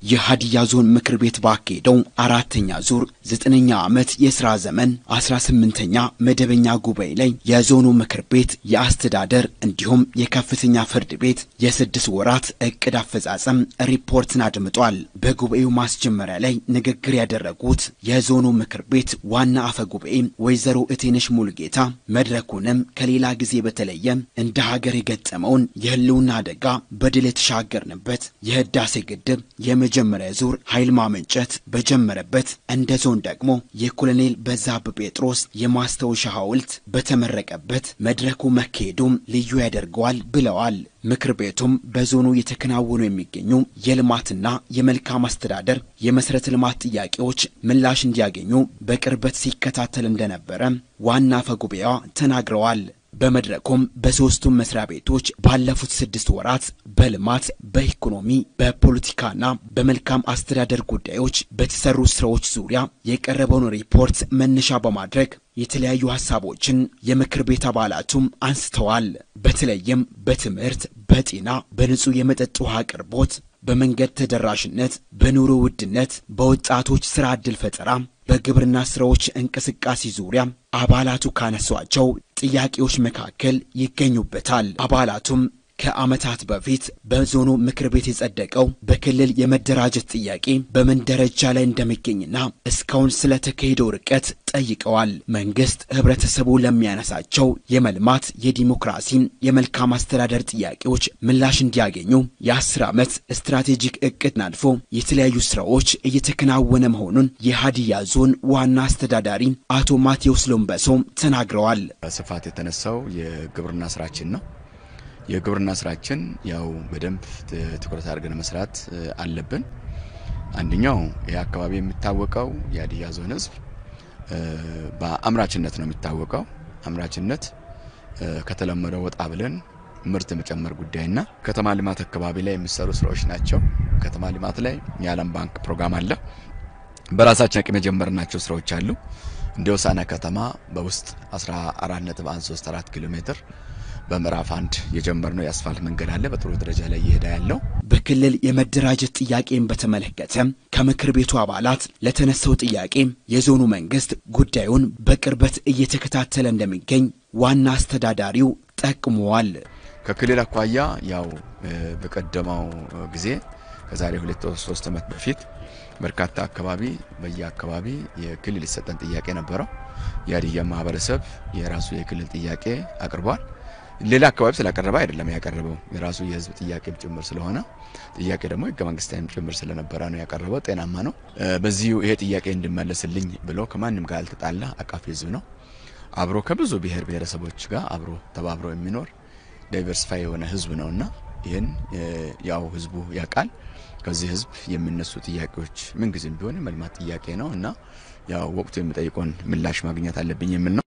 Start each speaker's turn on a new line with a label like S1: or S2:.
S1: የሀዲያ ዞን ምክር ቤት ባካሄደው አራተኛ ዙር ዘጠነኛ ዓመት የሥራ ዘመን አስራ ስምንተኛ መደበኛ ጉባኤ ላይ የዞኑ ምክር ቤት የአስተዳደር እንዲሁም የከፍተኛ ፍርድ ቤት የስድስት ወራት እቅድ አፈጻጸም ሪፖርትን አድምጧል። በጉባኤው ማስጀመሪያ ላይ ንግግር ያደረጉት የዞኑ ምክር ቤት ዋና አፈ ጉባኤ ወይዘሮ እቴነሽ ሙልጌታ መድረኩንም ከሌላ ጊዜ በተለየ እንደ ሀገር የገጠመውን የህልውና አደጋ በድል የተሻገርንበት የህዳሴ ግድብ የመጀመሪያ ዙር ኃይል ማመንጨት በጀመረበት እንደ ዞን ደግሞ የኮሎኔል በዛብህ ጴጥሮስ የማስታወሻ ሐውልት በተመረቀበት መድረኩ መካሄዱም ልዩ ያደርገዋል ብለዋል። ምክር ቤቱም በዞኑ የተከናወኑ የሚገኙ የልማትና የመልካም አስተዳደር የመሠረተ ልማት ጥያቄዎች ምላሽ እንዲያገኙ በቅርበት ሲከታተል እንደነበረ ዋና አፈ ጉባኤዋ ተናግረዋል። በመድረኩም በሦስቱም መስሪያ ቤቶች ባለፉት ስድስት ወራት በልማት፣ በኢኮኖሚ፣ በፖለቲካና በመልካም አስተዳደር ጉዳዮች በተሰሩ ስራዎች ዙሪያ የቀረበውን ሪፖርት መነሻ በማድረግ የተለያዩ ሀሳቦችን የምክር ቤት አባላቱም አንስተዋል። በተለይም በትምህርት፣ በጤና፣ በንጹህ የመጠጥ ውሃ አቅርቦት፣ በመንገድ ተደራሽነት፣ በኑሮ ውድነት፣ በወጣቶች ስራ ዕድል ፈጠራ፣ በግብርና ስራዎች እንቅስቃሴ ዙሪያ አባላቱ ካነሷቸው ጥያቄዎች መካከል ይገኙበታል። አባላቱም ከዓመታት በፊት በዞኑ ምክር ቤት የጸደቀው በክልል የመደራጀት ጥያቄ በምን ደረጃ ላይ እንደሚገኝና እስካሁን ስለተካሄደው ርቀት ጠይቀዋል። መንግስት ህብረተሰቡ ለሚያነሳቸው የመልማት፣ የዲሞክራሲን፣ የመልካም አስተዳደር ጥያቄዎች ምላሽ እንዲያገኙ የአስር ዓመት ስትራቴጂክ እቅድ አልፎ የተለያዩ ስራዎች እየተከናወነ መሆኑን የሀዲያ ዞን ዋና አስተዳዳሪ አቶ ማቴዎስ ሎምበሶ ተናግረዋል።
S2: ስፋት የተነሳው የግብርና ስራችን ነው። የግብርና ስራችን ያው በደንብ ትኩረት አድርገን መስራት አለብን። አንደኛው ይህ አካባቢ የሚታወቀው የሀዲያ ዞን ህዝብ በአምራችነት ነው የሚታወቀው። አምራችነት ከተለመደው ወጣ ብለን ምርት የመጨመር ጉዳይና ከተማ ልማት አካባቢ ላይ የሚሰሩ ስራዎች ናቸው። ከተማ ልማት ላይ የዓለም ባንክ ፕሮግራም አለ። በራሳችን አቅም የጀመርናቸው ስራዎች አሉ። እንደ ሆሳዕና ከተማ በውስጥ 14.134 ኪሎ ሜትር በምዕራፍ አንድ የጀመርነው የአስፋልት መንገድ አለ። በጥሩ ደረጃ ላይ እየሄደ ያለው
S1: በክልል የመደራጀት ጥያቄን በተመለከተ ከምክር ቤቱ አባላት ለተነሳው ጥያቄ የዞኑ መንግስት ጉዳዩን በቅርበት እየተከታተለ እንደሚገኝ ዋና አስተዳዳሪው ጠቅመዋል።
S2: ከክልል አኳያ ያው በቀደመው ጊዜ ከዛሬ ሁለት ሶስት ዓመት በፊት በርካታ አካባቢ በየአካባቢ የክልል ይሰጠን ጥያቄ ነበረው። የሀዲያ ማህበረሰብ የራሱ የክልል ጥያቄ አቅርቧል። ሌላ አካባቢ ስላቀረበ አይደለም ያቀረበው የራሱ የህዝብ ጥያቄም ጭምር ስለሆነ ጥያቄ ደግሞ ህገ መንግስታዊም ጭምር ስለነበረ ነው ያቀረበው። ጤናማ ነው። በዚሁ ይሄ ጥያቄ እንድመለስልኝ ብሎ ከማንም ጋር ያልተጣላ አቃፊ ህዝብ ነው። አብሮ ከብዙ ብሔር ብሔረሰቦች ጋር አብሮ ተባብሮ የሚኖር ዳይቨርሲፋይ የሆነ ህዝብ ነውና ይህን ያው ህዝቡ ያውቃል። ከዚህ ህዝብ የሚነሱ ጥያቄዎች ምንጊዜም ቢሆን መልማት ጥያቄ ነው እና ያው ወቅቱ የሚጠይቀውን ምላሽ ማግኘት አለብኝ የሚል ነው።